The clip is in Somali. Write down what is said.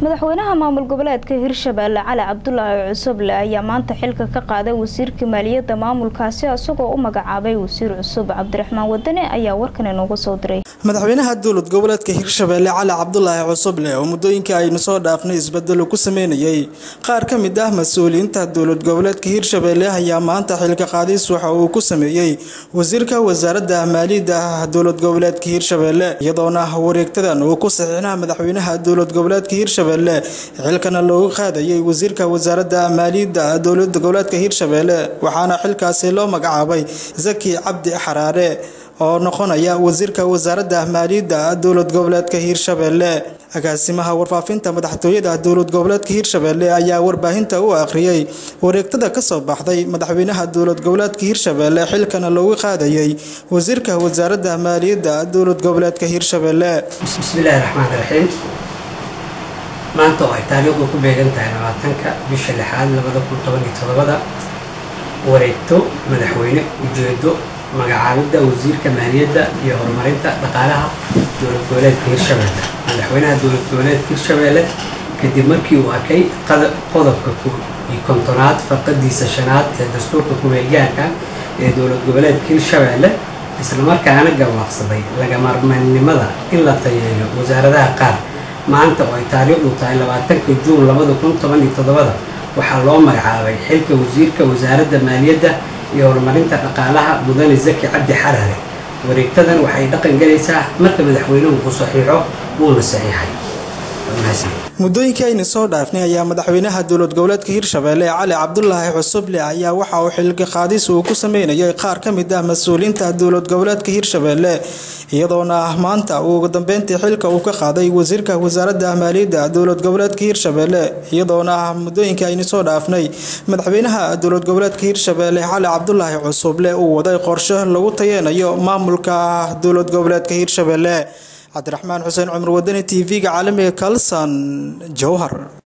madaxweynaha maamul goboleedka hirshabeelle cali cabdulaahi cusuble ayaa maanta xilka ka qaaday wasiirka maaliyadda maamulkaasi isagoo u magacaabay wasiir cusub cabdiraxmaan wadane ayaa warkan inoogu soo diray madaxweynaha dowlad goboleedka hirshabeelle cali cabdulaahi cusuble oo muddooyinka aynu soo dhaafnay isbedelo ku sameynayay qaar ka mid ah mas-uuliyiinta dowlad goboleedka hirshabeelle ayaa maanta xilka qaadis waxa uu ku sameeyey wasiirka wasaaradda maaliyadda dowlad goboleedka hirshabeelle iyadoona wareegtadan uu ku saxiixnaha madaxweynaha dowlad goboleedka hirshabeelle xilkana loogu qaadayay wasiirka wasaaradda maaliyadda dowlad goboleedka hirshabeelle waxaana xilkaasi loo magacaabay zaki cabdi xaraare oo noqonaya wasiirka wasaaradda maaliyadda dowlad goboleedka hirshabeelle agaasimaha warfaafinta madaxtooyada dowlad goboleedka hirshabeelle ayaa warbaahinta u akhriyay wareegtada kasoo baxday madaxweynaha dowlad goboleedka hirshabeelle xilkana loogu qaadayay wasiirka wasaaradda maaliyadda dowlad goboleedka hirshabeelle bismillaahi raxmaani raxiim maanta oo ay taariikhdu ku beegan tahay labaatanka bisha lixaad labada kun toban iyo todobada wareegto madaxweyne ujeedo magacaabidda wasiirka maaliyadda iyo horumarinta dhaqaalaha dowlad goboleedka hirshabeelle madaxweynaha dowlad goboleedka hirshabeelle kadib markii uu arkay qodobka iyo kontonaad farqadiisa shanaad ee dastuurka kumeelgaarka ee dowlad goboleedka hirshabeelle islamarkaana gawaaqsaday lagamarmaynimada in la tayeeyo wasaaradaha qaar maanta oo ay taariikhdu tahay labaatanka juun labada kun toban iyo toddobada waxaa loo magacaabay xilka wasiirka wasaaradda maaliyadda iyo horumarinta dhaqaalaha mudane zaki cabdi xaraare wareegtadan waxay dhaqan galaysaa marka madaxweynuhu uu saxiixo wuuna saxiixay muddooyinkii aynu soo dhaafnay ayaa madaxweynaha dowlad goboleedka hirshabeelle cali cabdulaahi cusuble ayaa waxa uu xilka qaadis uu ku sameynayay qaar ka mid ah mas-uuliyiinta dowlad goboleedka hirshabeelle iyadoona maanta uu ugu dambeyntii xilka uu ka qaaday wasiirka wasaaradda maaliyadda dowlad goboleedka hirshabeelle iyadoona muddooyinkii aynu soo dhaafnay madaxweynaha dowlad goboleedka hirshabeelle cali cabdulaahi cusuble uu waday qorshe lagu tayeenayo maamulka dowlad goboleedka hirshabeelle cabdiraxmaan xuseen cumar wadani t v-ga caalamiga kalson jowhar